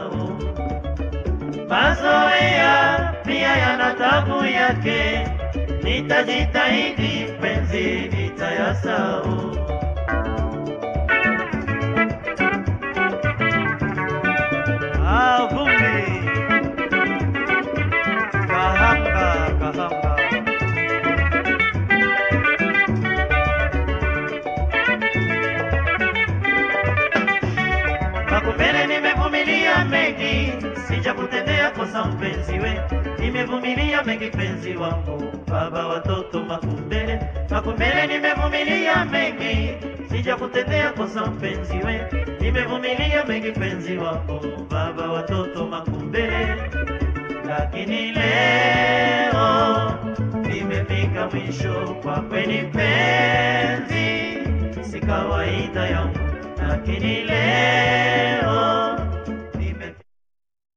nitayasahau. Mazoea pia yana tabu yake, nitajitahidi penzi nitayasahau. Ah, vumbi. Kahanga, kahanga. Makumbele nimevumilia mengi, sijakutendea kosa mpenzi we, nimevumilia mengi penzi wangu, baba watoto Makumbele. Makumbele nimevumilia mengi, sijakutendea kosa mpenzi we, nimevumilia mengi penzi wangu, baba watoto Makumbele. Lakini leo nimefika mwisho, kwa kweli penzi si kawaida yangu, lakini leo